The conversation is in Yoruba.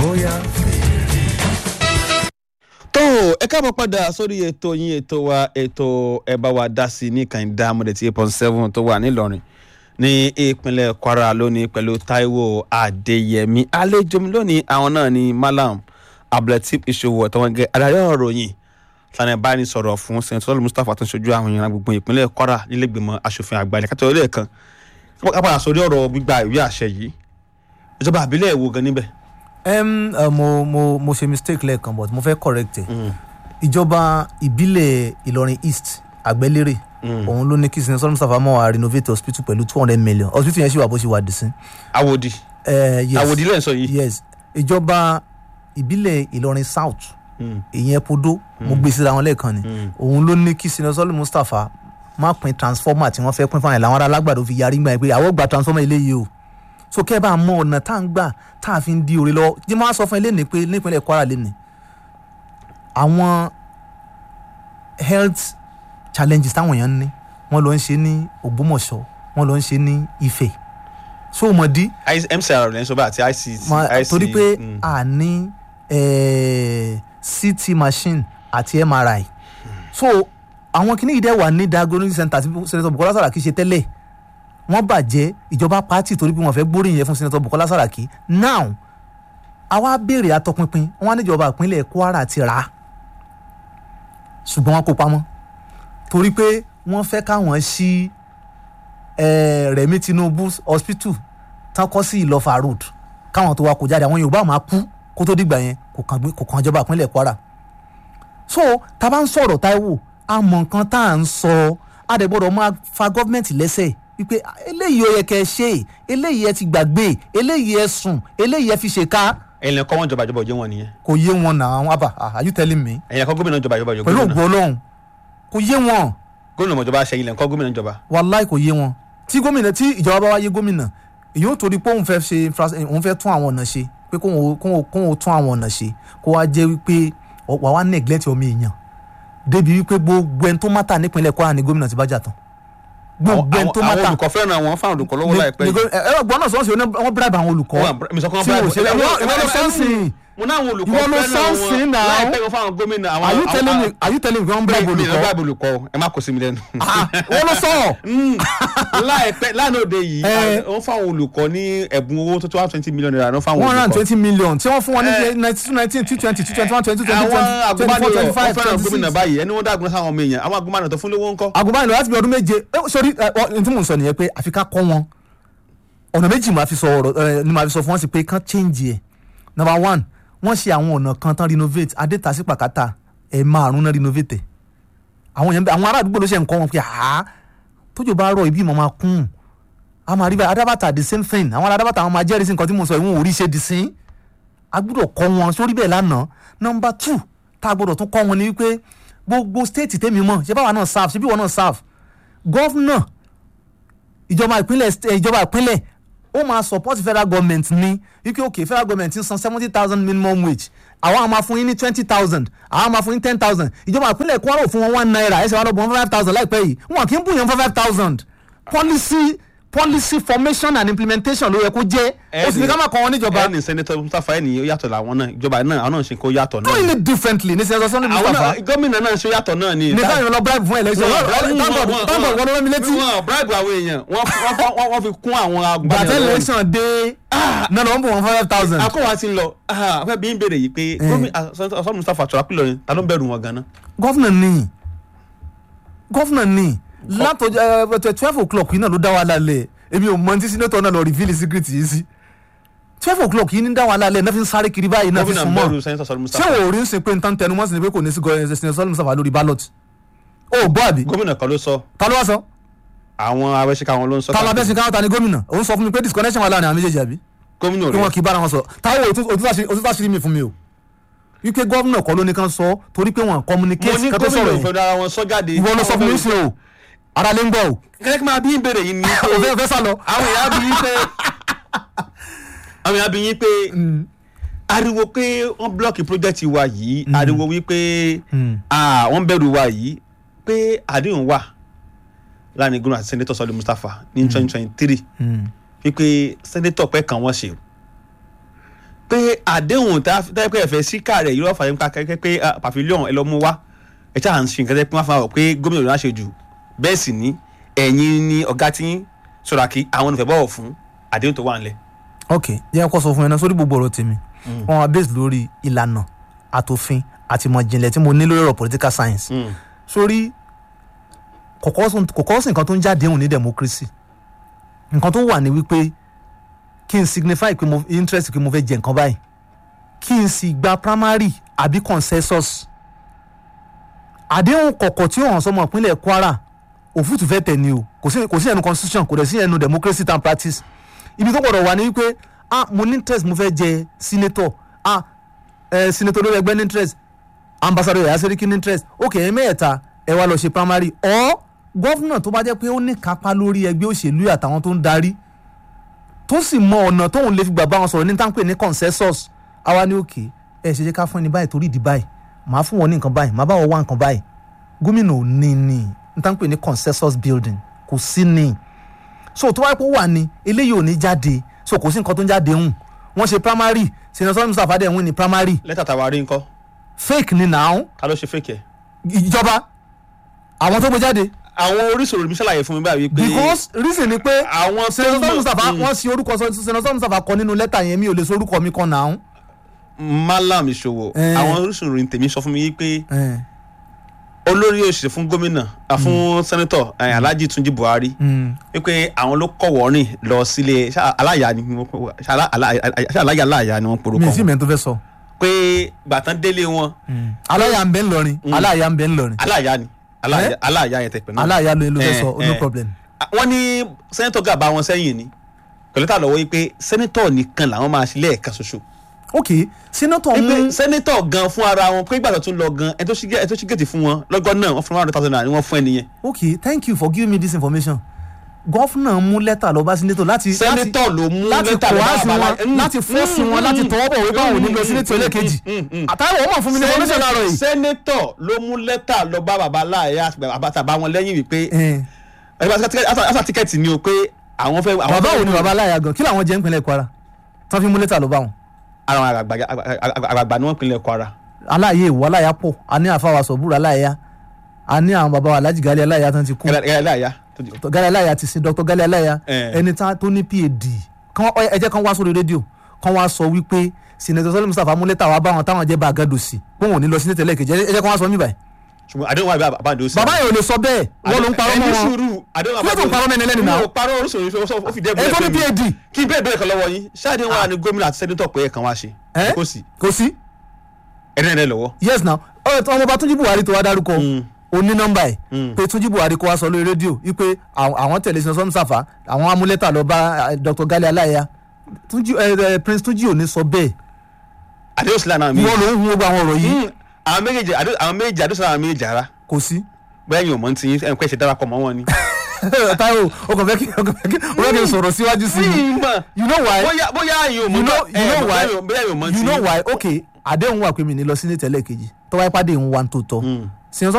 bóyá fèrè. tó ẹ káàbọ̀ padà sórí ètò yín ètò wa ètò ẹ bá wa dá sí ní kàìndá mọ̀dẹ̀tì eight point seven tó wà nílọrin ní ìpínlẹ̀ kwara lónìí pẹ̀lú taiwo adéyẹmí àlejò mi lónìí àwọn náà ni malam abdulateef ìṣòwò ọ̀tọ̀wọ̀ngẹ́ adarí ọ̀rọ̀ yìí tani báyìí sọ̀rọ̀ fún sẹ́ńtọ́ mustapha tó ń ṣojú àwọn èèyàn gbogbo ìpínlẹ̀ kwara nílẹ̀gbìmọ̀ asòfin àgbà ilẹ̀ kátó ilé kan ká padà sórí ọ̀rọ̀ gbígba ìwé àṣẹ yìí ìjọba àbílẹ̀ èwo gan níbẹ̀. um, uh, mo mo mo ṣe mistake lẹ́ẹ̀kan but mo fẹ́ correct ẹ̀ ìjọba ìbílẹ̀ ìlọrin east àgbẹ̀lérè òun ló ní kí sinmi sọ́dún mustapha mọ́ wa renovate hospital pẹ̀lú two hundred million hospital yẹn ṣì wà bó ṣe wà dì sí. awòdì Uh, yes awòdì lẹ́yìn sọ yìí. yes ìjọba ìbílẹ̀ ìlọrin south ìyẹn podo mo gbé síra wọn lẹ́ẹ̀kan ni òun ló ní kí sinmi sọ́dún mustapha má pín transformer tí wọ́n fẹ́ pín fún àwọn ará alágbàdo fi yarí gbà yẹn pé àwọn gba transformer eléyìí o so kẹ́ ẹ bá mọ ọ̀nà tá à ń gbà tá a fi ń di òre lọ jí máa sọ fún ẹ lẹ́nìí pé nípínlẹ̀ kwara lẹ́nìí àwọn health challenges táwọn èèyàn ń ní wọ́n lọ ń ṣe ní ògbómọ̀ṣọ́ wọ́n lọ ń ṣe ní ifẹ̀ so mọ̀ dí mcr lẹ́yìn sọ́ba àti ict ma- IC, torí pé mm. a ní eh, ct machine àti mri so àwọn kìíní yìí dẹ̀ wà ní diagnostic center tí senator bukola saraki ṣe tẹ́lẹ̀ wọ́n bàjẹ́ ìjọba pati torí pé wọ́n fẹ́ gbóríyìn yẹn fún senator bukola saraki now àwa béèrè atọpinpin wọn á níjọba ìpínlẹ̀ kwara ti rà á ṣùgbọ́n wọn kó pamọ́ torí pé wọ́n fẹ́ káwọn ṣí eh, rẹ̀mí tinubu hospital tán kọ́ sí ìlọ́fà road káwọn tó wa kó jáde àwọn yorùbá máa kú kó tó dìgbà yẹn kò kàn gbé- kò kàn ìjọba ìpínlẹ̀ kwara so tá a bá ń sọ̀rọ̀ táíwò a mọ̀ nǹkan tá à ń sọ a dẹ̀ gbọ́dọ̀ máa fa gọ́fìmẹ̀ntì lẹ́sẹ̀ wípé "Ah, eléyìí ó yẹ kẹ́ ẹ ṣe eléyìí ẹ ti gbàgbé eléyìí ẹ sùn eléyìí ẹ fi ṣe ká ẹ̀yin lẹ́kọ́ wọn jọba ìjọba òjò wọn nìyẹn kò yé wọn náà àwọn àbá ah, are you telling me ẹ̀yin lẹ́kọ́ gómìnà jọba ìjọba òjò pẹ̀lú gómìnà ògbó ọlọ́run kò yé wọn gómìnà mọ̀jọba ṣẹ́yìn lẹ́kọ́ gómìnà jọba. wàláì kò yé wọn tí gómìnà tí ìjọba bá wá yé gómìnà èyí ò torí pé òun fẹ́ ṣe infra- eh, òun fẹ́ tún àwọn ọ̀nà ṣe pé kóun ó- kóun ó- kóun ó tún àwọn ọ̀nà ṣe kó wá jẹ́ wípé ọ- wà wá neglect ọmọ èèyàn débi wípé gbogbo ẹni tó mátà nípínlẹ̀ kwara ni gómìnà ti bá jà tán gbogbo ẹni tó àwọn mátà olùkọ́ fẹ́ràn àwọn fáwọn olùkọ́ lọ́wọ́ láìpẹ́ ni- ni yìí. gó- ẹ ẹ gbọ́n náà sọ́wọ́n sí wọ́n bribe àwọn olùkọ́ Wọ́n br- mi sọ pé wọ́n tí bribe. wò ṣe Ìwọ- ìwọ ìwọ ló ló sọ́ọ̀sì mo ní àwọn olùkọ́ Ìwọ ló fẹ́ràn sọ́ọ̀sì wọn náà. láìpẹ́ wọn fáwọn gómìnà àwọn. are you àwọn- telling me are you telling me wọ́n bribe mi ò olùkọ́ bribe olùkọ́ ẹ má kó sí mi lẹ́nu. Ah, wọ́n ló sọ̀rọ̀ láìpẹ́ lánàá òde yìí Eh. wọ́n fáwọn olùkọ́ ní ẹ̀bùn owó tó tó one twenty million naira náà fáwọn one hundred and olùkọ́. twenty million tí wọ́n fún wọn Eh. ní nineteen nineteen two twenty two twenty one twenty two twenty àwọn twenty twenty four agùnbánirọ̀ twenty wọ́n five fẹ́ràn twenty gómìnà six báyìí ẹni wọ́n dàgbọ́n sáwọn ọmọ èèyàn àwọn agùnbánirọ̀ tó fún lówó ńkọ́. agùnbánirọ̀ láti bí ọdún méje eh, sorry ẹ, ọ, n tí mò ń sọ nìyẹn pé àfi ká kọ́ wọn ọ̀nà méjì máa fi sọ ọ̀rọ̀ ẹ, ni máa fi sọ fún wọn sí pé kán change ẹ̀ number one wọ́n ṣe àwọn ọ̀nà kan tán renovate adétasí pàkátà ẹ̀ márùn náà renovate ẹ̀ àwọn èèyàn bẹ- àwọn ará àdúgbò ló ṣe ń kọ́ wọn pé àá tójò bá rọ ibi ìmọ̀ máa kún a máa rí báyìí adábàtà the same thing àwọn adábàtà àwọn máa jẹ́rìí sí nǹkan tí mò ń sọ ìwọ̀n orí ṣe dì sí a gbọ́dọ̀ kọ́ wọn sórí bẹ́ẹ̀ lánàá number two tá a gbọ́dọ̀ tún kọ́ wọn ni wípé gbogbo state tèmi mọ̀ ṣé báwa náà serve ṣé bí wọn náà serve gọ́fúnà ìjọba ìpínlẹ̀ st- eh, ìjọba ìpínlẹ̀ ó máa support federal government ní wípé okay federal government ń san seventy thousand minimum wage àwọn àwọn máa fún yín ní twenty thousand àwọn máa fún yín ten thousand ìjọba ìpínlẹ̀ kwara ò fún wọn one naira ẹsẹ̀ wọn lọ bọ̀ wọn five thousand láìpẹ́ yìí wọn kì í bù yẹn fún five thousand policy policy formation and implementation ló yẹ kó jẹ́ ó sì ní ká máa kọ́ wọn níjọba ẹni sẹ́nitọ́ mustapha ẹni ó yàtọ̀ làwọn náà ìjọba náà àwọn náà ṣe kó yàtọ̀ náà. doing it differently ní sẹ́yìn sọ́ni àwọn mustapha náà gómìnà náà ṣe yàtọ̀ náà ni. ní káyọ̀ lọ bribe fún election thank God wọn ló rẹ́ mi létí wọn bribe àwọn èèyàn wọn wọn- wọn- wọn fi kún àwọn agbára. gbàtẹ́ election dé náà lọ́wọ́ bù wọn five thousand. akọ́wà ti ń lọ afẹ́ bí ń béèrè yìí pé gómìnà sọ́ni mustapha tọ́lá pílọ̀ ni ta ló ń bẹ̀rù wọn gan-an. gọ́fìnà ní gọ́fìnà ní látọjọ́ ẹ twelve o'clock yìí náà ló dá wa lálẹ́ èmi ò mọ ní tí sínétọ̀ náà lọ reveal secret yìí sí twelve o'clock yìí ní dá wa lálẹ́ náà fi ń sáré kiri báyìí náà fi gómìnà sùn bẹ̀rù mọ́ sẹ́nitọ́ sọ́ni ṣé mustapha. wò ó rí ń sìn pé nǹkan tẹnu mọ́ sí ni pé kò ní sí gọ́ọ̀ẹ́ sinetọ̀ sọ́ọ́lù mustapha lórí ballot ó gbọ́ àbí gómìnà kan ló sọ ta ló wá sọ àwọn abẹ́síkà wọn ló ń sọ. ta ló abẹ́sìn káwọn ta ni gómìnà òun sọ fún mi pé disconnection wà láàrin àwọn méjèèjì àbí gómìnà kí wọn rẹ̀ kì í bára wọn sọ táwọn òtútù àṣírí mi fún mi o wípé gómìnà kọ́ ló ní kan sọ torí pé wọn mo communicate ní kan tó gómìnà sọ̀rọ̀ òfin yìí dára wọn sọ jáde. ìwọ ló sọ fún mi sí o ara lè ń gbọ́ o kẹ́kẹ́ kí máa bí ń béèrè yìí ni. òfin òfin sá lọ. àwọn èèyàn bí yín pé àwọn èèyàn bí yín pé ariwo pé wọ́n blọ́ọ̀kì project wa yìí ariwo wípé ah, wọ́n bẹ̀rù wa yìí pé àdéhùn wà láàrin gómìnà àti sẹ́ńdẹ́tọ̀ sọ́lé mustapha ní twenty twenty three wípé sẹ́ńdẹ́tọ̀ pẹ́ kan wọ́n ṣe o pé àdéhùn tá a pé ẹ̀fẹ̀ síkà rẹ̀ yìí lọ́ọ́ fàyè nípa kẹ́kẹ́ pé ah, pavilion ẹ lọ mú wá ẹ ṣáà ń ṣe nǹkan tẹ́ pé wọ́n fà wọ̀ pé gómìnà ló ń ṣe jù bẹ́ẹ̀ sì ni ẹ̀yin ni ọ̀gá tí ń sọ̀rọ̀ kí àwọn olùfẹ́ bọ̀wọ̀ fún àdéhùn tó wà ńlẹ̀. ok jẹ́ kó sọ fún ẹ náà sórí gbogbo ọ̀rọ̀ tèmi wọ́n wá base lórí ìlànà àtòfin àti ìmọ̀ ìjìnlẹ̀ tí mo ní lórí ọ̀rọ̀ political science sórí kọ̀kọ́ sí nǹkan tó ń jáde hùn ní democracy nǹkan tó wà ní wípé kí n signify pé mo interest pé mo fẹ́ jẹ nǹkan báyìí kí n sì gba primary àbí consensus àdéhùn kọ̀kọ̀ tí ó hàn sọmọ ìpínlẹ̀ Kwara òfútù fẹ́ tẹ̀ ni o kò sí kò sí ẹnu constitution kò dẹ̀ sí ẹnu democracy and practice ibi tó gbọdọ̀ wà ní wípé ah mo ní interest mo fẹ́ jẹ senator ah eh, senator lórí ẹgbẹ́ ní interest ambassador yàrá sẹ́ríkì ní interest ok ẹ̀ mẹ́ẹ̀ta ẹ wá lọ ṣe primary or gọ́fúnà tó bá jẹ́ pé ó ní kápá lórí ẹgbẹ́ òṣèlú àtàwọn tó ń darí tó sì mọ ọ̀nà tóun lè fi gbà bá wọn sọ̀rọ̀ ní táǹpẹ̀ ní consensus àwa ní òkè ẹ ṣe jẹ́ ká fún ẹni báyìí torí ìdí báyìí màá fún wọn ní nǹkan báyìí màá bá wọn wá nǹkan báyìí gómìnà ò ní ní ní táǹpẹ̀ ní consensus building kò sí ní so tó wáyé pé ó wà ní eléyìí ò ní jáde so kò sí nǹkan tó ń jáde hùn wọ́n ṣe primary senator Mustapha dẹ̀ win ní primary lẹ́tà tàwa rí nǹkan fake ni now ká ló ṣe fake ẹ̀. ìjọba àwọn tó gbé jáde àwọn oríṣiríṣi mi ṣàlàyé fún mi báyìí pé because reason ni pé àwọn tó senator mọ̀- Mustapha Mm. wọ́n ṣe orúkọ senator Mustapha kọ nínú lẹ́tà yẹn mi ò lè sọ orúkọ mi kan now. Malam Ìṣòwò Eh. àwọn oríṣiríṣi tèmi sọ fún mi yìí pé Eh, olórí òṣìṣẹ́ fún gómìnà ah, fún sẹ́nẹ́tọ̀ eh, Alhaji Tunji Buhari mm. wípé àwọn ló kọ̀wọ́ rìn lọ sílé ṣá aláya ni wọ́n pè- ṣá alá- alá- ṣá aláya aláya ni wọ́n porúkọ mi ì sí wọn mẹ́rin tó fẹ́ sọ. pé gbàtán délé wọn aláya ń bẹ ńlọrin aláya ń bẹ ńlọrin aláya ni aláya Eh? aláya yẹn tẹ̀pẹ̀ náà aláya ló ló fẹ́ Eh, sọ no eh. problem. wọ́n ní sẹ́nẹ́tọ̀ gàba wọn sẹ́yìn ni pẹ̀lú tà lọ́wọ́ yìí pé sẹ́nẹ́tọ̀ nìkan làwọn máa ṣe lẹ́ẹ̀kan ṣoṣo ok senator pé mú sẹ́nẹ́tọ̀ gan fún ara wọn pé ìgbà tó tún lọ gan ẹ tó ṣí gé- ẹ tó ṣí gèètì fún wọn lọ́gọ́ náà wọ́n fún one hundred thousand naira ni wọ́n fún ẹ nìyẹn ok thank you for giving me this information gọ́fúnà mú lẹ́tà lọ bá senator láti sẹ́nẹ́tọ̀ ló mú láti lẹ́tà lọ bá kọ́wáàsì Bàbá- wọn Mm, láti fọ́ọ̀sì mm, wọn láti mm, tọwọ́ bọ̀ wípé àwọn ò ní lọ mm, senator mm, ẹlẹ́ẹ̀kejì mm, mm. àtàwọn ọmọ fún mi ní information láàárọ̀ yìí. sẹ́nẹ́tọ̀ ló mú lẹ́tà lọ bá bàbá láàyè àbátàbá wọn lẹ́yìn wípé Eh, àṣà tíkẹ́ẹ̀tì ni o pé àwọn fẹ́. àwọn bàbá fẹ́- wo ni bàbá aláya gan kí làwọn jẹ́ nípínlẹ̀ Kwara tán fi mú lẹ́tà lọ bá wọn. ara àwọn àgbàgbà àgbàgbà ni wọ́n pinlẹ̀ Kwara. aláàyè ìwọ aláya pọ̀ a ní àfàwà sọ̀búrò aláya a ní àwọn baba wa Alhaji Gali aláya tán ti kú gẹ́gẹ́ láàyà tó di. Gali aláya ti sin Dr. Gali aláya Eh. ẹni tá- tó ní PhD kán ẹ jẹ́ kán wá sórí rédíò kán wá sọ wípé Senator Sọ́lé Mustapha mú lẹ́tà wá bá wọn táwọn jẹ́ bá àgàdò sí pé wọn ò ní lọ sí ní tẹ̀lé kejì ẹ jẹ́ kán wá sọ mí báyìí. ṣùgbọ́n àdéhùn wà bí àbáǹdó sí. bàbá yẹn ò lè sọ bẹ́ẹ̀ wọ́n ló ń parọ́ mọ́ ẹni wọn sùúrù àdéhùn Kí ló tó ń parọ́ mẹ́ni ẹlẹ́ni náà? mi ò parọ́ oríṣiríṣi ó fi dẹ́gbẹ́ ẹ tó ní PhD kí n bẹ́ẹ̀ bẹ́ẹ̀ kan lọ́wọ́ yín ṣáàdé wà ní gómìnà àti sẹ́nitọ̀ pé ẹ̀kan wá ṣe Eh? kò sí kò sí ẹ̀rí ẹ̀rẹ́ lọ́wọ́. yes now ọ̀rẹ́ tí ọmọọba Túnjí Buhari tó wá dárúkọ Mm. ó ní nọ́mbà ẹ̀ Mm. pé Túnjí Buhari kó wá sọ lórí rédíò wípé àwọn àwọn tẹ̀lé Senator Sọ́lé Mustapha àwọn amúlẹ́tà lọ bá eh, Dr. Gali aláya Túnjí eh, eh, Prince Túnjí ò ní sọ bẹ́ẹ̀ àdéhùn sílẹ̀ náà mi. ìwọ ló ń hun gbogbo àwọn ọ̀rọ̀ yìí àwọn méjèèjì àdéhùn àwọn méjèèjì àdéhùn sílẹ̀ àwọn méjèèjì ara kò sí. bẹ́ẹ̀ yóò mọ̀ ní tiyín ẹ̀ ń pẹ́ ṣe darapọ̀ mọ́ wọn ni. Táíwò o kàn fẹ́ kí o kàn fẹ́ kí o fẹ́ kí n sọ̀rọ̀ síwájú sí i mọ̀ you know why bóyá bóyá yóò mọ̀ you know you know why bóyá yóò mọ̀ ní you tiyín. know why okay àdéhùn wà pé mi ní lọ sí ní tẹ́lẹ̀ kejì tọ́wọ́ ipá dé ń wa tó tọ́ Mm. Senator